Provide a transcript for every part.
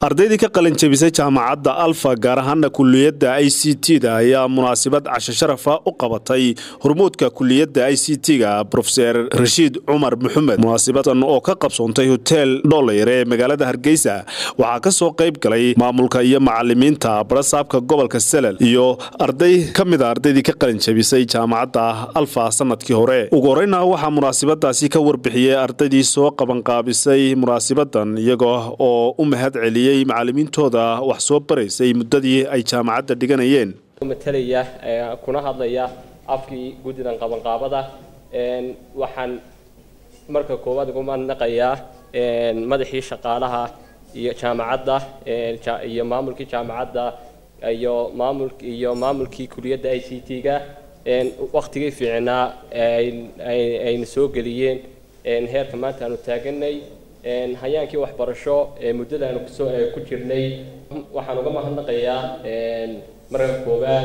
ardaydii ka qalin jebisay jaamacadda alfa gaar ahaana kuliyadda i c t da ayaa munaasabad casho sharafa u qabatay hormuudka kuliyadda i c t ga rofeer rashiid cumar maxamed munaasabadan oo ka qabsoontay hotel dholayr ee magaalada hargeysa waxaa ka soo qayb galay maamulka iyo macalimiinta barasaabka gobolka selel iyo arday ka mid a ardaydii ka qalin jebisay jaamacadda alfa sanadkii hore ugu horeyna waxaa munaasabadaasi ka warbixiyey ardaydii soo qabanqaabisay munaasabadan iyagoo oo u mahad celiyey macalimiintooda wax soo baraysay muddadii ay jaamacadda dhiganayeen matalaya kuna hadlaya afkii guddidan qabanqaabada waxaan marka koowaad ugu mahadnaqayaa madaxii shaqaalaha iyo jaamacadda iyo maamulkii jaamacadda iyo maamul iyo maamulkii kuliyadda i c t ga waktigii fiicnaa ayna soo geliyeen heerka maanta aanu taaganay hayaankii waxbarasho muddada aanu kusoo ku jirnay waxaan uga mahadnaqayaa marka koowaad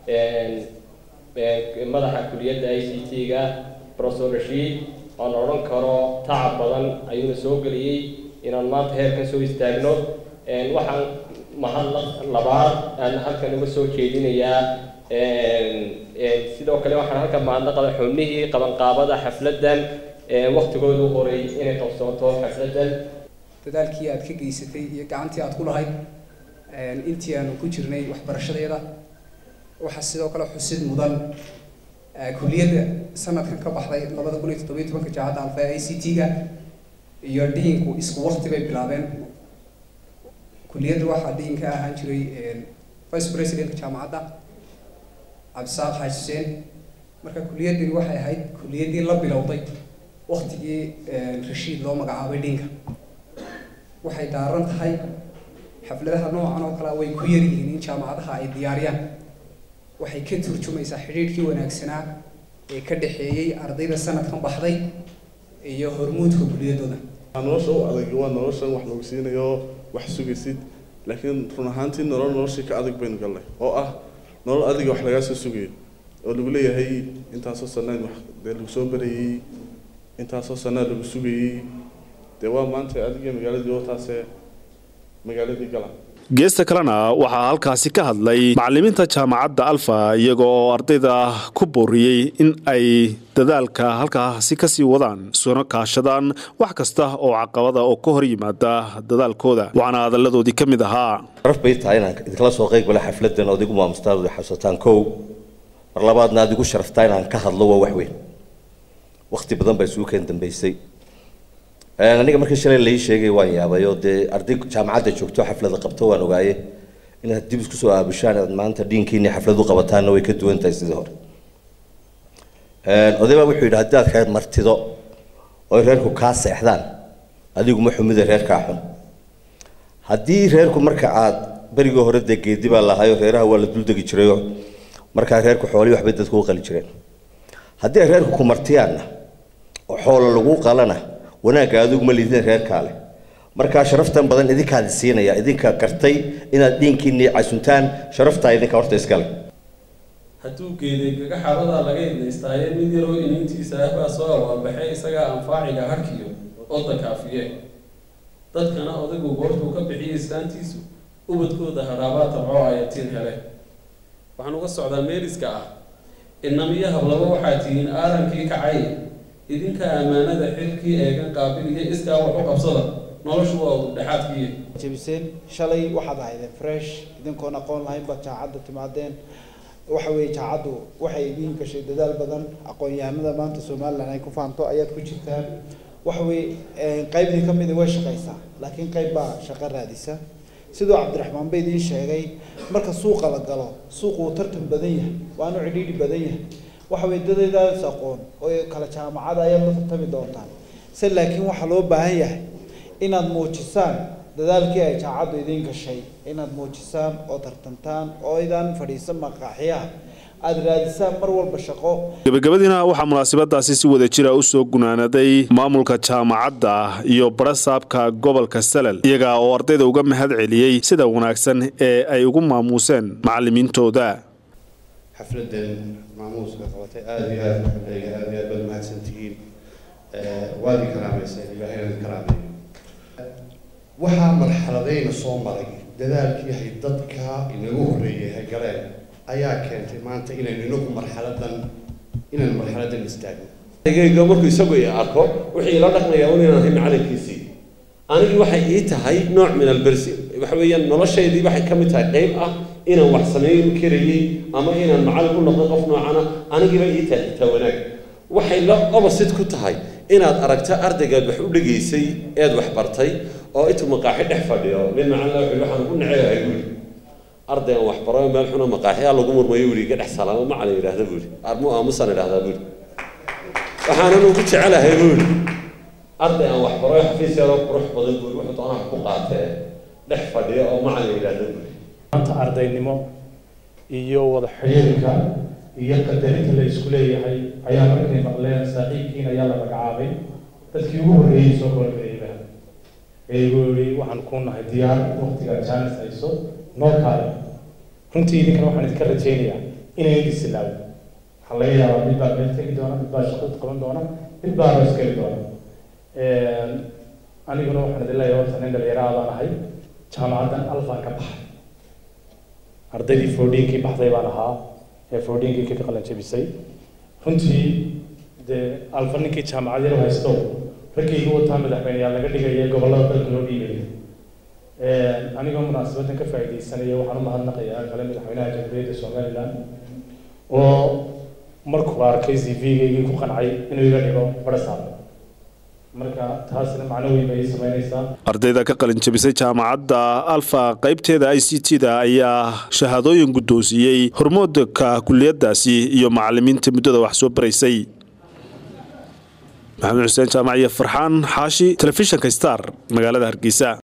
madaxa kuliyadda i c t ga professor rashiid oon odhan karo tacab badan ayuuna soo geliyey inaan maanta heerkan soo istaagno waxaan mahad labaad aan halkan uga soo jeedinayaa sidoo kale waxaan halkan mahadnaqada xubnihii qabanqaabada xafladdan waktigoodu horay inay qabsooto xafladdan dadaalkii aad ka geysatay iyo gacantii aad ku lahayd intii aanu ku jirnay waxbarashadeeda waxaa sidoo kale xusid mudan kuliyadda sanadkan ka baxday labada kun iyo toddobiyo tobanka jaamacadda alfa i c t ga iyo dhiinku isku wakti bay bilaabeen kuliyadda waxaa dhiin ka ahaan jiray vice presidentka jaamacadda cabdisaaq xaaji xuseen marka kuliyaddani waxay ahayd kuliyaddii la bilowday waktigii rashiid loo magacaabay dhiinka waxay daaran tahay xafladaha noocan oo kale way ku yaryihiin in jaamacadaha ay diyaariyaan waxay ka turjumaysaa xidhiidhkii wanaagsanaa ee ka dhexeeyey ardayda sanadkan baxday iyo hormuudka kuliyadooda nolosha u adag waa noloshan wax lagu siinayo wax sugaysid laakiin run ahaantii nolol noloshii ka adag baynu galnay oo ah nolol adiga wax lagaa soo sugayo oo lagu leeyahay intaasoo sanaan wax dee lagu soo barayey intaasoo sanaa lagu sugayey dee waa maanta adiga magaaladii oo taase magaaladii gala geesta kalena waxaa halkaasi ka hadlay macalimiinta jaamacadda alfa iyaga oo ardayda ku booriyey in ay dadaalka halkaasi kasii wadaan isuna kaashadaan wax kasta oo caqabada oo ka hor yimaada dadaalkooda waxaana hadalladoodii ka mid ahaa sharaf bay tahay inaan idinkala soo qayb gala xafladan ood igu maamustaan ood xasuusataan kow mar labaadna aad igu sharaftaa inaan ka hadlo waa wax weyn wakti badan baa isugu keen dambeysay aniga markii shalay lai sheegay waan yaabay oo dee arday jaamacadda joogto xaflada qabto waan ogaaye inaad dib isku soo aabushaan inaad maanta dhiinkiini xaflad u qabataanna way ka duwan tahay sidii hore oday baa wuxuu yidhi haddii aad reer martido oo reerku kaa seexdaan adigu ma xumida reerkaa xun haddii reerku marka aad berigii hore dee geedi baa lahayo reeraha waa la duldegi jirayo markaa reerku xoolii waxbay dadku u qali jireen haddii ay reerku ku martiyaanna oo xoola lagu qalana wanaagga adigu ma lidin reerkaa leh markaa sharaftan badan idinkaadi siinaya idinka gartay inaad dhiinkiini casuntaan sharaftaa idinka horta iskale hadduu geeday gaga xaradaa laga idnaystaaye mid yaroo iniintiisa ah baa soo awaabaxay isagaa anfaaciga harkiyo oda kaafiye dadkana odaygu goortuu ka bixiyay islaantiisu ubadkooda hadhaabaa tabco ayatiin hele waxaan uga socdaa meeliska ah inamiyo hablaba waxaa tihiin aarankii kacay idinka ammaanada xilkii eegan qaabiliyo iskaa wax u qabsada noloshu waa ududhexaadkii jebiseen shalay waxaad ahaydeen fresh idinkoon aqoon lahayn baad jaacadda timaadeen waxa weeye jaacaddu waxay idiin gashay dadaal badan aqoon-yahanada maanta somalilan ay ku faanto ayaad ku jirtaan waxa weeye qaybdii ka midi way shaqaysaa laakiin qayb baa shaqo raadisa sidoo cabdiraxmaan ba idiin sheegay marka suuqa la galo suuqu uu tartan badan yahay waanu cidhiidhi badan yahay waxa weye dadaydaas aqoon oo kala jaamacada ayaad la tartami doontaan se laakiin waxaa loo baahan yahay inaad muujisaan dadaalkii ay jaacaddu idiin gashay inaad muujisaan oo tartantaan oo idaan fadhiisan maqaaxiyaha aada raadisaan mar walba shaqo gebagabadiina waxaa munaasabadaasi si wada jira u soo gunaanaday maamulka jaamacadda iyo barasaabka gobolka salel iyaga oo ardayda uga mahad celiyey sida wanaagsan ee ay ugu maamuuseen macalimiintooda xafladan maamuuska qabatay aada iyo aada maxameega aada iyo aad baad mahadsantihiin waad i karaamaysa ilaahayna karaameeyo waxaa marxaladayna soo maray dadaalkii hay dadka inagu horreeyay hay galeen ayaa keentay maanta inaynu inagu marxaladan inaan marxaladan istaagno gayga markuu isagu i arko wixii ila dhaqmayaa un inaan ahay macalinkiisii anigii waxay ii tahay nooc min albersi waxa weeyaan noloshaydii waxay ka mid tahay qayb ah inaan wax samayn karayey ama inaan macallin u noqdo qof noocana anigiiba ii tahay xitaa wanaag waxay la opposite ku tahay inaad aragto ardaygaad wax u dhegaysay eed wax bartay oo intuu maqaaxi dhex fadhiyo nin macallin wuxuu waxaan ugu naceeyahay buuri arday aan wax baro meel xuna maqaaxiyaa lagu murmayo buuri iga dhex salaamo macallin yidhaahda buuri armu aamusaan idhahdaa buuri waxaanan ugu jecelahay buuri arday aan wax baro xafiis yaroo qurux badan buuri wuxuu doonaha ku qaatee dhex fadhiya oo macallin yidhaahda buuri maanta ardaynimo iyo wada xidhiirka iyo qadarinta la isku leeyahay ayaa markay maqleen saaxiibkiin ayaa la magacaabay dadkii ugu horreeyey soo korgeeyba ee igu yidhi waxaan ku nahay diyaar waqtiga jaanis hayso noo kaale runtii idinkana waxaan idinka rajaynayaa inay isilaawo waxaa laga yaabaa mid baa meel tegi doona mid baa shaqo qaban doona mid baa roos geli doona aniguna waxaan idin leeyahay horta nin dhalinyaraha baan ahay jaamacaddan alfaan ka baxay ardaydii foodiinkii baxday baan ahaa ee foodiinkii ka qalan jebisay runtii dee alfa ninkii jaamacad yar haysto raggii igu wataa madaxweyneyaal laga dhigaya gobollada dalka loo dhiibaya anigoo munaasabadan ka faa'iidaysanaya waxaan u mahadnaqayaa kale madaxweynaha jamhuuriyadda somaliland oo markuu arkay c v-gaygii ku qancay inuu iga dhigo barasaab marka taasina macno weyn bay samaynaysaa ardayda ka qalin jabisay jaamacadda alfa qaybteeda i c t da ayaa shahaadooyin guddoonsiiyey hormoodka kuliyadaasi iyo macalimiinta muddada wax soo baraysay maxamed xuseen jaamac iyo farxaan xaashi telefishinka star magaalada hargeysa